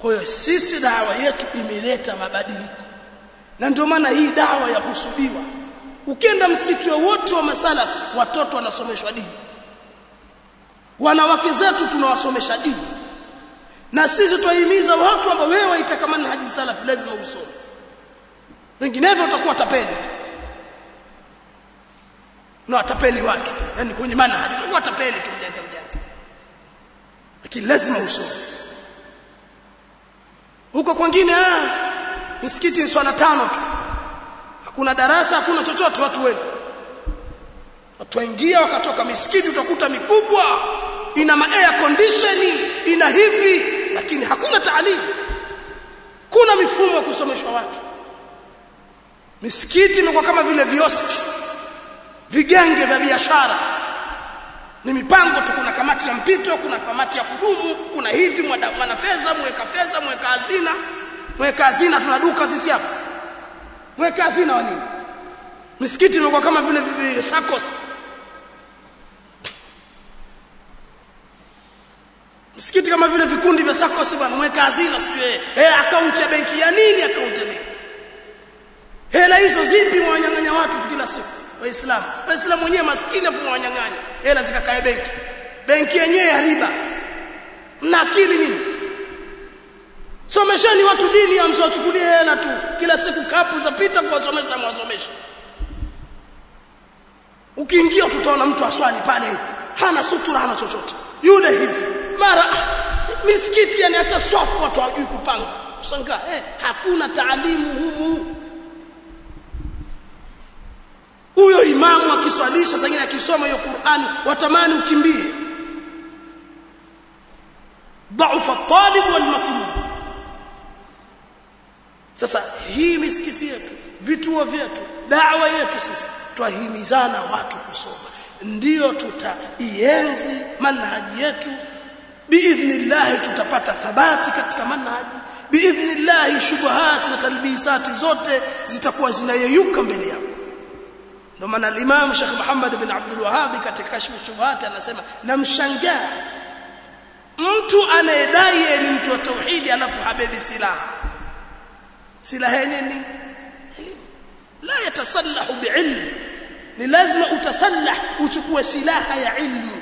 kwa hiyo sisi dawa yetu imeleta mabadiliko na ndio maana hii dawa ya kusudiwa ukienda msikiti wote wa masala watoto wanasomeshwa dini wanawake zetu tunawasomesha dini na sisi twahimiza watu ambao wewe waitaka manhaji salaf lazima usome vinginevyo utakuwa tapeli tu na watapeli watu yani kwenye manhaji utakuwa tapeli tu mjanja mjanja lakini lazima usome huko kwingine ah misikiti ni swala tano tu hakuna darasa hakuna chochote watu wenu watu waingia wakatoka misikiti utakuta mikubwa ina ma air condition ina hivi lakini hakuna taalimu kuna mifumo ya kusomeshwa watu misikiti imekuwa kama vile vioski vigenge vya biashara ni mipango tu kuna kamati ya mpito kuna kamati ya kudumu kuna hivi mwana fedha mweka fedha mweka hazina mweka hazina tuna duka sisi hapa mweka hazina wa nini misikiti imekuwa kama vile sakos msikiti kama vile vikundi vya sakos bwana mweka hazina sijui eh akaunti ya benki ya nini akaunti ya benki hela hizo zipi mwanyang'anya watu tu kila siku waislamu waislamu wenyewe maskini afu mwanyang'anya hela zikakae benki benki yenyewe ya riba na akili nini somesheni watu dini amsiwachukulie hela tu kila siku kapu za pita kuwasomesha na mwasomesha ukiingia tutaona mtu aswali pale hana sutura hana chochote yule hivi mara misikiti yani hata swafu watu hawajui kupanga shangaa eh, hakuna taalimu humu huyo imamu akiswalisha sangine akisoma hiyo Qur'ani watamani ukimbie ضعف الطالب والمطلوب sasa hii misikiti yetu vituo vyetu dawa yetu sisi twahimizana watu kusoma ndiyo tutaienzi manhaji yetu biidhnillah tutapata thabati katika manhaji biidhnillah shubuhati na talbisati zote zitakuwa zinayeyuka mbele yako ndio maana al-Imam Sheikh Muhammad bin Abdul Wahhab katika kashfu shubuhat anasema namshangaa mtu anayedai ni mtu wa tauhidi alafu habebi silaha silaha yenyewe ni la yatasallahu biilm ni lazima utasallah uchukue silaha ya ilmu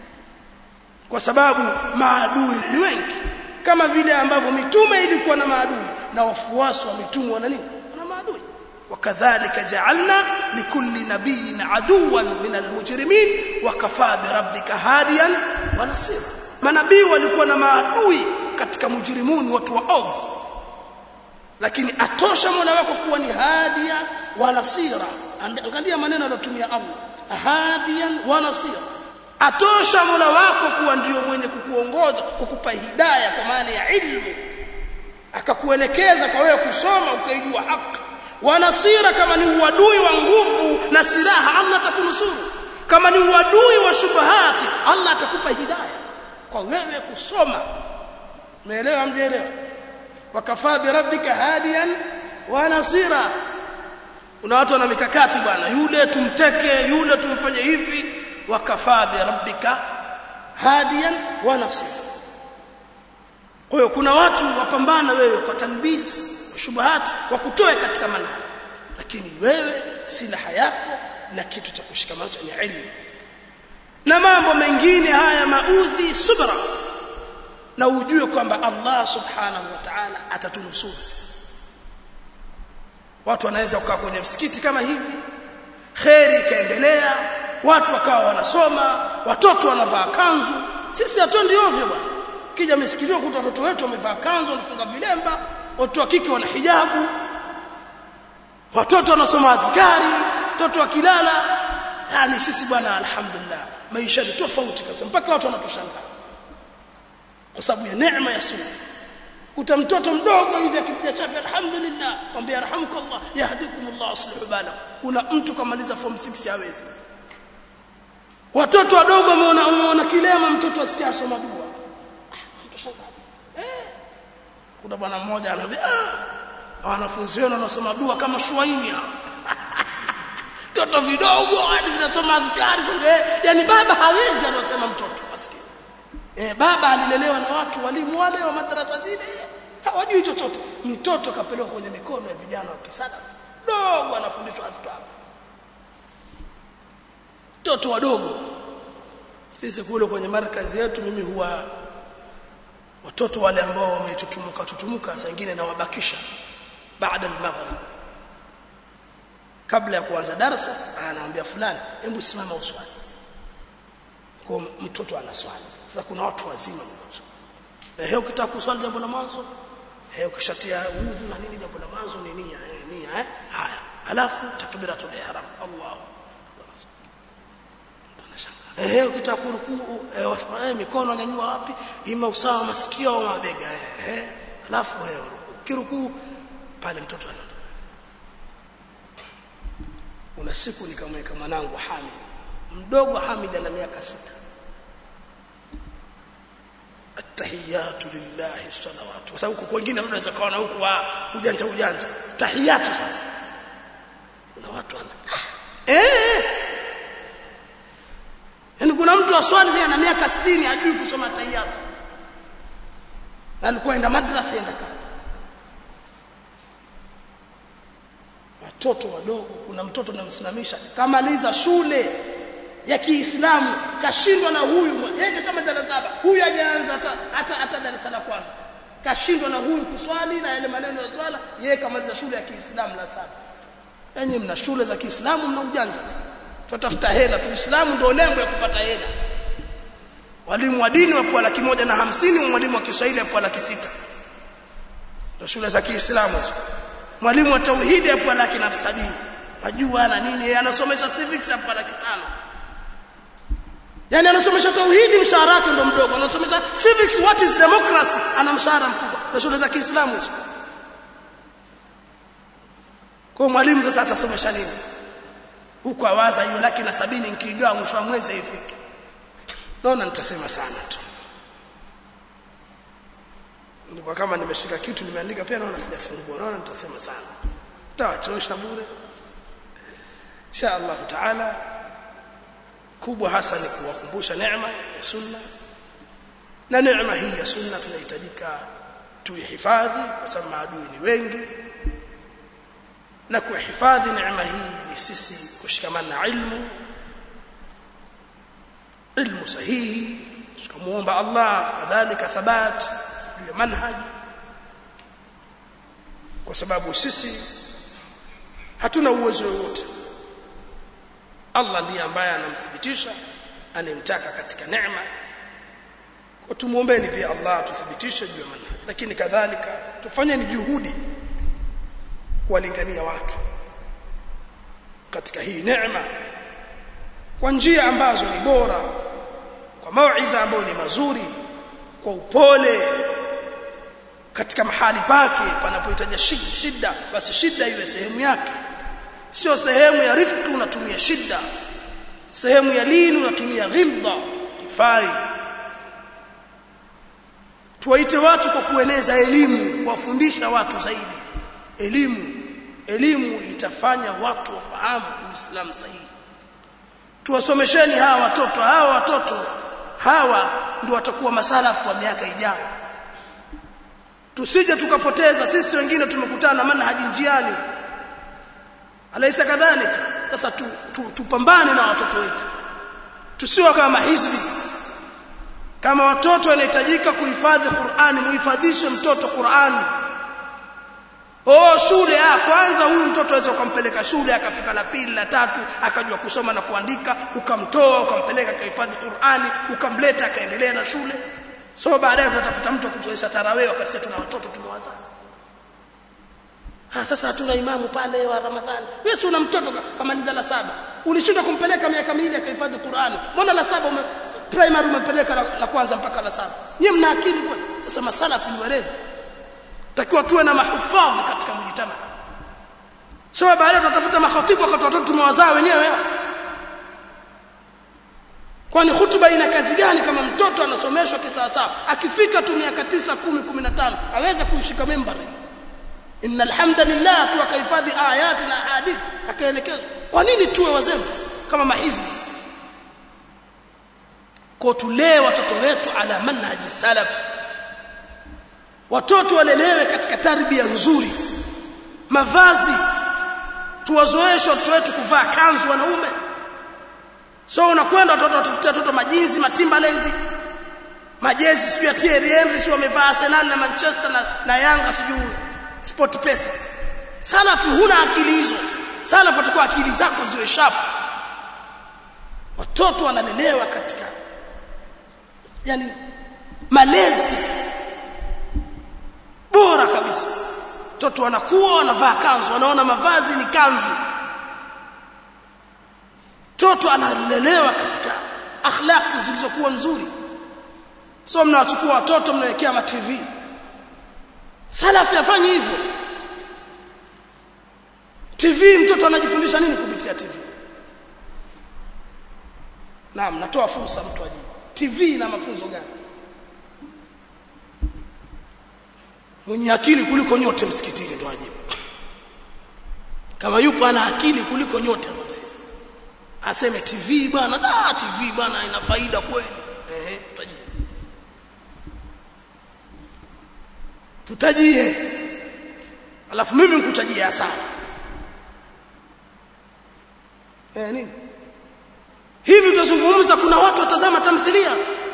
kwa sababu maadui ni wengi kama vile ambavyo mitume ilikuwa na maadui na wafuasi wa mitume wana nini wana maadui وكذلك جعلنا لكل نبي عدوا من المجرمين وكفى بربك هاديا ونصيرا manabii walikuwa na maadui katika mujrimuni watu wa ovu lakini atosha mola wako kuwa ni hadia wa nasira angalia maneno aliyotumia Allah hadiyan wa nasira atosha mola wako kuwa ndio mwenye kukuongoza kukupa hidayah kwa maana ya ilmu akakuelekeza kwa wewe kusoma ukaijua haki wanasira kama ni uadui wa nguvu na silaha Allah atakunusuru kama ni uadui wa shubahati Allah atakupa hidayah kwa wewe kusoma umeelewa mjeelewa wakafaa bi rabbika hadiyan wa nasira kuna watu wana mikakati bwana yule tumteke yule tumfanye hivi wakafaa bi rabbika hadiyan wa nasira kwa hiyo kuna watu wapambana wewe kwa talbisi shubuhati wakutoe katika manhaji lakini wewe silaha yako na kitu cha kushikamana ni ilmu na mambo mengine haya maudhi subra na ujue kwamba Allah subhanahu wa ta'ala atatunusuru sisi watu wanaweza kukaa kwenye msikiti kama hivi kheri ikaendelea watu wakawa wanasoma watoto wanavaa kanzu sisi hatuendi ovyo bwana kija misikitini kuta watoto wetu wamevaa kanzu wanafunga vilemba watu wa kike wana hijabu watoto wanasoma adhkari watoto wakilala yani sisi bwana alhamdulillah maisha ni tofauti kabisa mpaka watu wanatushangaa kwa sababu ya neema ya sunna kuta mtoto mdogo hivi akipiga chapi alhamdulillah mwambie yarhamukallah yahdikumullah aslihu bala kuna mtu kamaliza form 6 hawezi watoto wadogo wameona wameona kilema mtoto asikia asoma dua mtu shangaa eh kuna bwana mmoja anambia ah wanafunzi wenu wanasoma dua kama shuaini mtoto vidogo hadi vinasoma adhkari yani baba hawezi anasema mtoto maskini eh baba alilelewa na watu walimu wale wa madrasa zile hajui chochote mtoto kapelekwa kwenye mikono ya vijana wa kisalafu dogo anafundishwa adhkar mtoto wadogo sisi kule kwenye markazi yetu mimi huwa watoto wale ambao wametutumuka tutumuka saa nyingine nawabakisha baada al-maghrib kabla ya kuanza darasa anaambia fulani hebu simama uswali kwa mtoto anaswali sasa kuna watu wazima eh ukitaka kuswali jambo la mwanzo eh ukishatia udhu na nini jambo la mwanzo ni nia eh, nia eh haya alafu takbiratul ihram Allahu eh ukitaka kurukuu eh, eh mikono nyanyua wapi ima usawa masikio au mabega eh, eh alafu eh rukuu kirukuu pale mtoto ana una siku nikamweka mwanangu Hamid mdogo Hamid ana miaka sita tahiyatu lillahi salawatu kwa sababu huko wengine labda unaweza kaona huku wa ujanja ujanja tahiyatu sasa kuna watu wana eh yani kuna mtu aswali sasa ana miaka 60 hajui kusoma tahiyatu na alikuwa enda madrasa enda kazi watoto wadogo kuna mtoto namsimamisha kamaliza shule ya Kiislamu kashindwa na huyu yeye kashamaliza la saba huyu hajaanza hata hata hata darasa la kwanza kashindwa na huyu kuswali na yale maneno ya swala yeye kamaliza shule ya Kiislamu la saba yenye mna shule za Kiislamu mna ujanja tutafuta hela tu Uislamu ndio lengo ya kupata hela walimu wa dini wapo laki moja na hamsini mwalimu wa Kiswahili wapo laki sita ndio shule za Kiislamu mwalimu wa tauhidi hapo laki na sabini wajua na nini yeye anasomesha civics hapo laki tano yani anasomesha tauhidi mshahara wake ndo mdogo anasomesha civics what is democracy ana mshahara mkubwa na shule za Kiislamu hizo kwa mwalimu sasa atasomesha nini huko awaza hiyo laki na sabini nikigawa mwisho wa mwezi ifike naona nitasema sana tu ndipo kama nimeshika kitu nimeandika pia naona sijafungua naona nitasema sana tawachosha bure insha Allah taala kubwa hasa ni kuwakumbusha neema ya sunna na neema hii ya sunna tunahitajika tuihifadhi kwa sababu maadui ni wengi na kuhifadhi neema hii ni sisi kushikamana na ilmu ilmu sahihi tukamuomba Allah kadhalika thabat juu ya manhaji kwa sababu sisi hatuna uwezo wowote Allah ndiye ambaye anamthibitisha anemtaka katika neema kwa tumuombeni pia Allah tuthibitishe juu ya manhaji lakini kadhalika tufanyeni juhudi kuwalingania watu katika hii neema kwa njia ambazo ni bora kwa mauidha ambayo ni mazuri kwa upole katika mahali pake panapohitaji shida basi shida iwe sehemu yake sio sehemu ya rifqi unatumia shida sehemu ya lini unatumia ghilba ifai tuwaite watu kwa kueneza elimu kuwafundisha watu zaidi elimu elimu itafanya watu wafahamu uislamu sahihi tuwasomesheni hawa watoto hawa watoto hawa ndio watakuwa masalafu wa miaka ijayo tusije tukapoteza sisi wengine tumekutana na manhaji njiani alaisa kadhalika sasa tu, tu, tupambane na watoto wetu tusiwe kama hizbi kama watoto wanahitajika kuhifadhi Qur'ani muhifadhishe mtoto Qur'ani Oh shule ah kwanza huyu mtoto aweza ukampeleka shule akafika la pili la tatu akajua kusoma na kuandika ukamtoa ukampeleka kahifadhi Qur'ani ukamleta akaendelea na shule so baadaye tutatafuta mtu akutuesha tarawih wakati sisi tuna watoto tumewaza Ah sasa hatuna imamu pale wa Ramadhani. Wewe si una mtoto kamaliza la saba. Ulishinda kumpeleka miaka miwili akahifadhi Qur'ani. Mbona la saba ume, primary umepeleka la, la kwanza mpaka la saba. Nyie mna akili kweli? Sasa masalafu ni werevu. Takiwa tuwe na mahufadhi katika mjitama. So baadaye tutatafuta makhatibu wakati watoto tumewazaa wenyewe. Kwani hutuba ina kazi gani kama mtoto anasomeshwa kisawasawa? Akifika tu miaka 9, 10, 15 aweze kuishika membari inna alhamdulillah tu akahifadhi ayati na hadithi akaelekezwa kwa nini tuwe wazembe kama mahizbi kwa tulee watoto wetu ala manhaji salaf watoto walelewe katika tarbia nzuri mavazi tuwazoeshe watoto wetu kuvaa kanzu wanaume so unakwenda watoto watafutia watoto majinzi matimbaland majezi sijui ya Thierry Henry sio wamevaa Arsenal na Manchester na, na Yanga sijui sport pesa salafi huna akili hizo salafi atakuwa akili zako ziwe sharp watoto wanalelewa katika yani malezi bora kabisa watoto wanakuwa wanavaa kanzu wanaona mavazi ni kanzu mtoto analelewa katika akhlaqi zilizokuwa nzuri sio mnawachukua watoto mnawekea ma TV salafi afanye hivyo TV mtoto anajifundisha nini kupitia TV Naam natoa fursa mtu ajibu TV ina mafunzo gani Mwenye akili kuliko nyote msikitini ndo ajibu Kama yupo ana akili kuliko nyote msikitini aseme TV bwana da TV bwana ina faida kweli eh tutajie tutajie alafu mimi nikutajie hasara eh nini hivi tutazungumza kuna watu watazama tamthilia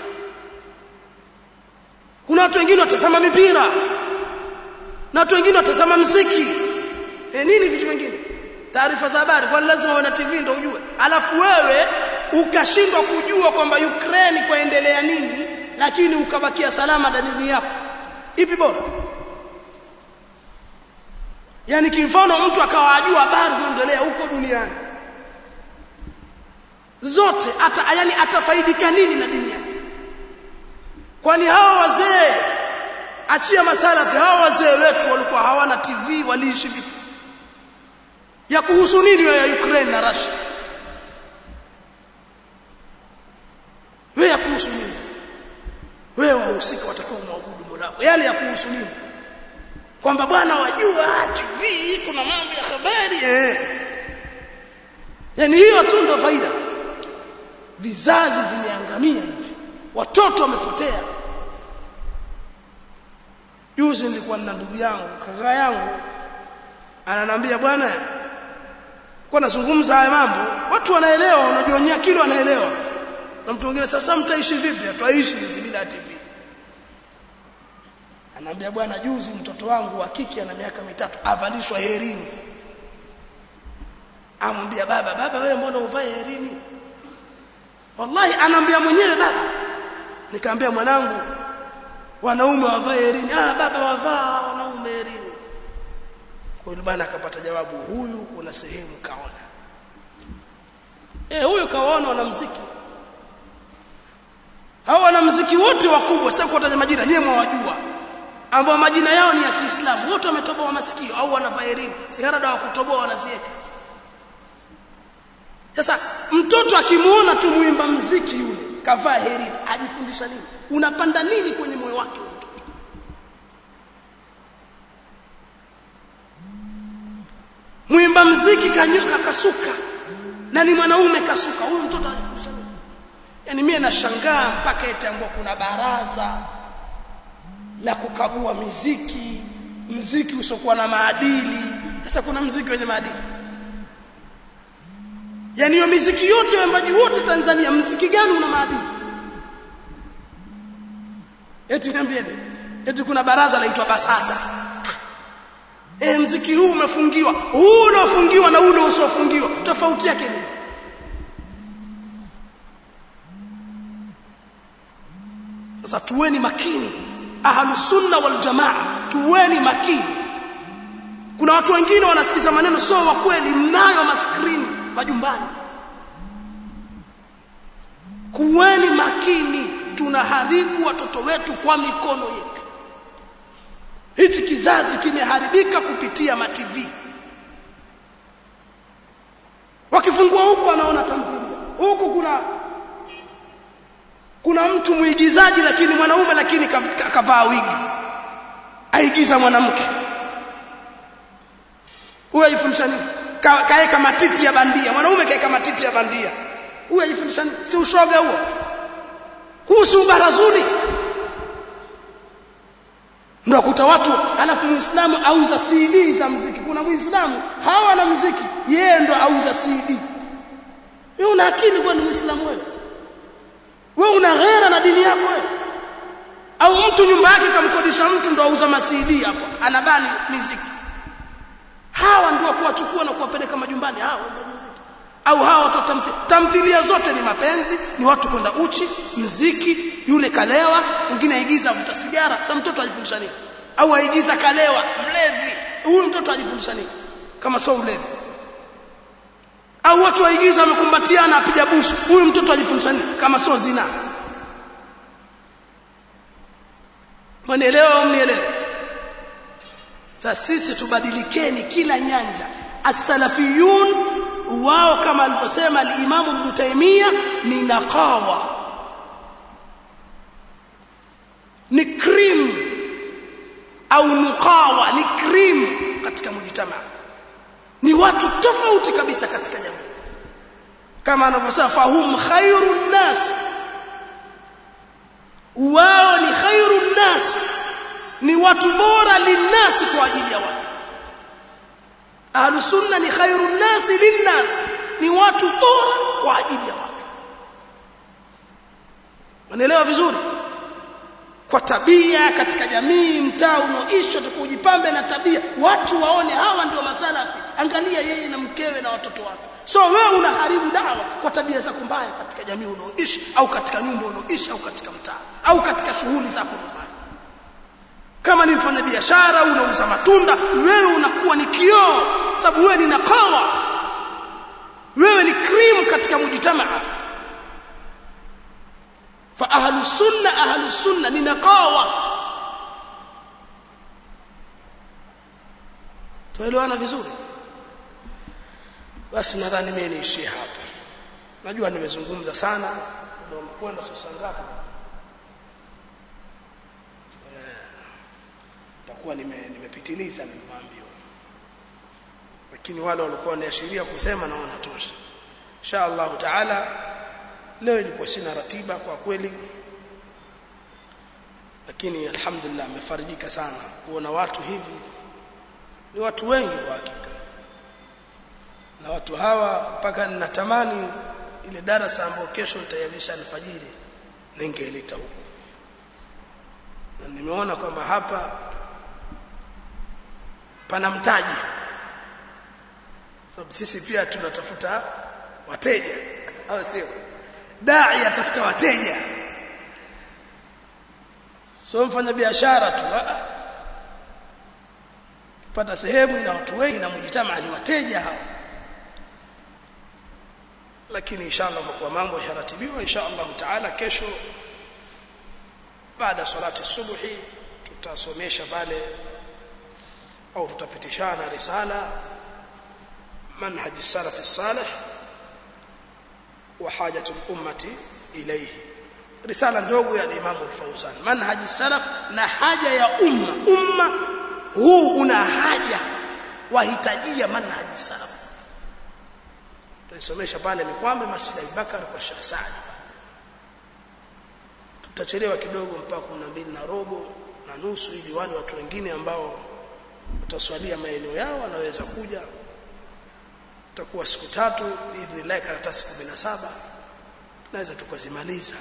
kuna watu wengine watazama mipira na watu wengine watazama mziki eh nini vitu vingine taarifa za habari kwani lazima uwe na TV ndio ujue alafu wewe ukashindwa kujua kwamba Ukraine kwaendelea nini lakini ukabakia salama dalili yako ipi bora yani kimfano mtu akawa ajua habari zinaendelea huko duniani zote ata yani atafaidika nini na dini yake kwani hao wazee achia masalafi hao wazee wetu walikuwa hawana TV waliishi vipi ya kuhusu nini ya Ukraine na Russia wewe ya kuhusu nini wewe wahusika watakao muabudu Mola wako yale ya kuhusu nini kwamba bwana wajua TV kuna mambo ya habari eh yani hiyo tu ndio faida vizazi vimeangamia hivi watoto wamepotea juzi nilikuwa na ndugu yangu kaka yangu ananambia bwana kwa nazungumza haya mambo watu wanaelewa unajionea kile wanaelewa na mtu mwingine sasa mtaishi vipi ataishi sisi bila TV anaambia bwana juzi mtoto wangu wa kike ana miaka mitatu avalishwa herini amwambia baba baba wewe mbona uvae herini wallahi anaambia mwenyewe baba nikamwambia mwanangu wanaume wavae herini ah baba wavaa wanaume herini kwa hiyo bwana akapata jawabu huyu kuna sehemu kaona eh huyu kaona wanamuziki hao wanamuziki wote wakubwa sasa kutaja majina nyewe mwajua ambao majina yao ni ya Kiislamu wote wametoboa masikio au wanavaa herini sigara dawa kutoboa wanazieka sasa mtoto akimuona tu muimba mziki yule kavaa herini ajifundisha nini unapanda nini kwenye moyo wake mtoto muimba mziki kanyuka kasuka na ni mwanaume kasuka huyu mtoto anajifundisha nini yani mimi nashangaa mpaka etaambua kuna baraza la kukagua miziki mziki usiokuwa na maadili sasa kuna mziki wenye maadili yani hiyo miziki yote waimbaji wote Tanzania mziki gani una maadili eti niambieni eti kuna baraza laitwa Basata eh mziki huu umefungiwa huu uliofungiwa na ule usiofungiwa tofauti yake ni sasa tuweni makini ahlus sunna wal jamaa tuweni makini kuna watu wengine wanasikiza maneno sio wa kweli mnayo maskrini majumbani kuweni makini tunaharibu watoto wetu kwa mikono yetu hichi kizazi kimeharibika kupitia mativi wakifungua huku anaona tamthilia huku kuna kuna mtu muigizaji lakini mwanaume lakini kavaa wigi aigiza mwanamke huyo ajifundisha nini Ka, kaeka matiti ya bandia mwanaume kaeka matiti ya bandia huyo ajifundisha nini si ushoga huo huu si ubarazuni ndio kuta watu alafu muislamu auza CD za muziki kuna muislamu hawa na muziki yeye ndo auza CD wewe una akili kwani muislamu wewe wewe una ghera na dini yako wewe au mtu nyumba yake kamkodisha mtu ndo auza masidi hapo anabani muziki hawa ndio kuwachukua na kuwapeleka majumbani hawa ndio muziki au hawa watu tamthilia, tamthilia zote ni mapenzi ni watu kwenda uchi mziki yule kalewa mwingine aigiza avuta sigara sasa mtoto ajifundisha nini au aigiza kalewa mlevi huyu mtoto ajifundisha nini kama sio ulevi au watu waigiza wamekumbatiana apiga busu huyu mtoto ajifundisha nini kama sio zina Mnielewa au mnielewa? Sasa sisi tubadilikeni kila nyanja. As-salafiyun wao kama alivyosema al-Imam Ibn Taymiyyah ni naqawa. Ni cream au nuqawa ni cream katika mujtamaa. Ni watu tofauti kabisa katika jamii. Kama anavyosema fahum khairun nas wao ni khairu nas ni watu bora linnas kwa ajili ya watu ahlu sunna ni khairu nas linnas ni watu bora kwa ajili ya watu unaelewa vizuri kwa tabia katika jamii mtaa unaoishi tukujipambe na tabia watu waone hawa ndio masalafi angalia yeye na mkewe na watoto wake so wewe unaharibu dawa kwa tabia zako mbaya katika jamii unaoishi au katika nyumba unaoishi au katika mtaa au katika shughuli zako unafanya kama ni mfanya biashara unauza matunda wewe unakuwa ni kioo sababu wewe ni nakawa wewe ni cream katika mujtamaa fa ahlu sunna ahlu sunna ni nakawa tuelewana vizuri basi nadhani mimi niishie hapa najua nimezungumza sana ndio kwenda sasa ngapi takuwa nime nimepitiliza nimeambiwa lakini wale walikuwa wanaashiria kusema naona tosha insha Allah taala leo ilikuwa sina ratiba kwa kweli lakini alhamdulillah amefarijika sana kuona watu hivi ni watu wengi kwa hakika na watu hawa mpaka ninatamani ile darasa ambayo kesho nitayarisha alfajiri ningeileta huko na nimeona kwamba hapa pana mtaji sababu sisi pia tunatafuta wateja au sio dai atafuta wateja sio mfanya biashara tu pata sehemu na watu wengi na mjitamaa ni wateja hao lakini inshallah kwa mambo yaratibiwa inshallah taala kesho baada ya salati subuhi tutasomesha pale au tutapitishana risala manhaj salaf salih wa hajatu ummati ilayhi risala ndogo ya Imam al-Fawzan manhaj salaf na haja ya umma umma huu una haja wahitajia manhaj salaf tuisomesha pale Mikwambe Masjid Abubakar kwa Sheikh Saad tutachelewa kidogo mpaka 12 na robo na nusu ili wale watu wengine ambao wataswalia maeneo yao wanaweza kuja tutakuwa siku tatu biidhnillah karatasi 17 tunaweza tukazimaliza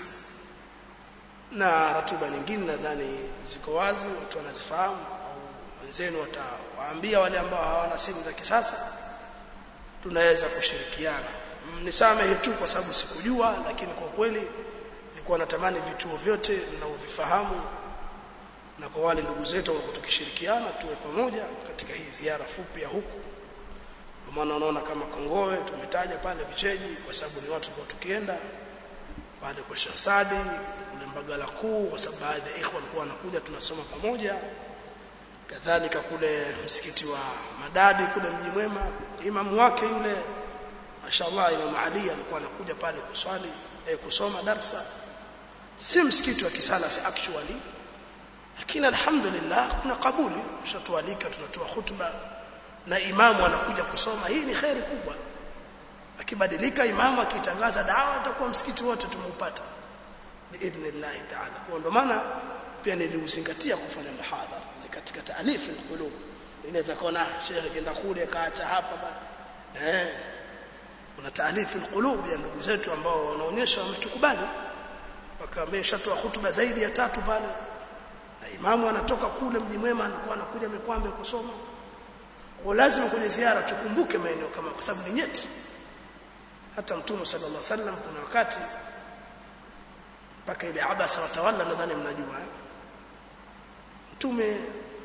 na ratiba nyingine nadhani ziko wazi watu wanazifahamu au wenzenu watawaambia wale ambao hawana simu za kisasa tunaweza kushirikiana nisamehe tu kwa sababu sikujua lakini kwa kweli nilikuwa natamani vituo vyote mnaovifahamu na kwa wale ndugu zetu walikuwa tukishirikiana tuwe pamoja katika hii ziara fupi ya huku kwa maana unaona kama Kongowe tumetaja pale Vicheji kwa sababu ni watu kwa tukienda pale kwa Shasadi kule Mbagala kuu kwa sababu baadhi ya ikhwa walikuwa wanakuja tunasoma pamoja kadhalika kule msikiti wa Madadi kule mji mwema imamu wake yule mashallah Imam Ali alikuwa anakuja pale kuswali eh, kusoma darsa si msikiti wa kisalafi actually lakini alhamdulillah kuna kabuli tushatualika tunatoa hutuba na imamu anakuja kusoma hii ni khairi kubwa akibadilika imamu akitangaza dawa atakuwa msikiti wote tumeupata biidhnillah taala kwa ndo maana pia niliuzingatia kufanya muhadhara katika taalifu alqulub inaweza kuona shekhe kenda kule kaacha hapa bana eh kuna taalifu alqulub ya ndugu zetu ambao wanaonyesha wametukubali mpaka ameshatoa hutuba zaidi ya tatu pale na imamu anatoka kule mji mwema anakuwa anakuja mikwambe kusoma kwa lazima kwenye ziara tukumbuke maeneo kama kwa sababu ni nyeti hata mtume sallallahu alaihi wasallam kuna wakati mpaka ile abasa watawala nadhani mnajua eh? mtume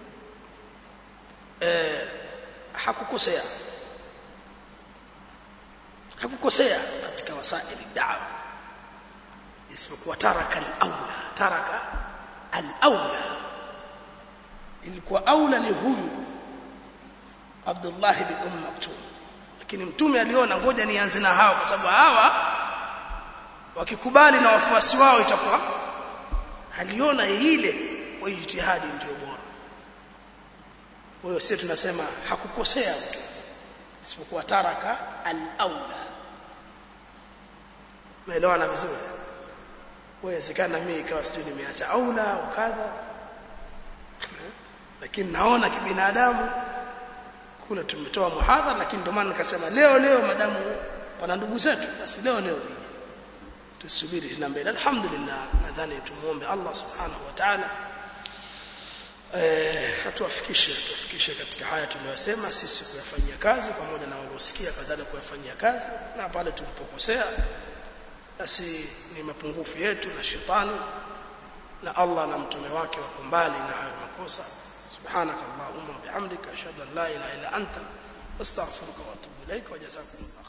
eh, hakukosea hakukosea katika wasaili dawa isipokuwa taraka al-aula taraka al-aula ilikuwa aula ni huyu Abdullah bin Umm Maktum lakini mtume aliona ngoja nianze na hao kwa sababu hawa wakikubali na wafuasi wao itakuwa aliona ile kwa ijtihadi ndio bora kwa hiyo sisi tunasema hakukosea mtu isipokuwa taraka al-aula umeelewana vizuri wawezekana mimi ikawa sijui nimeacha aula au kadha lakini naona kibinadamu kule tumetoa muhadhara lakini ndio maana nikasema leo leo madamu pana ndugu zetu basi leo leo tusubiri tena mbele alhamdulillah nadhani tumuombe Allah subhanahu wa ta'ala eh hatuwafikishe tuwafikishe katika haya tuliyosema sisi kuyafanyia kazi pamoja na waliosikia kadhalika kuyafanyia kazi na pale tulipokosea basi ni mapungufu yetu na shetani na Allah na mtume wake wako mbali na hayo makosa subhanaka allahumma wa bihamdika ashhadu an la ilaha illa anta astaghfiruka wa atubu ilaika wa jazakumullah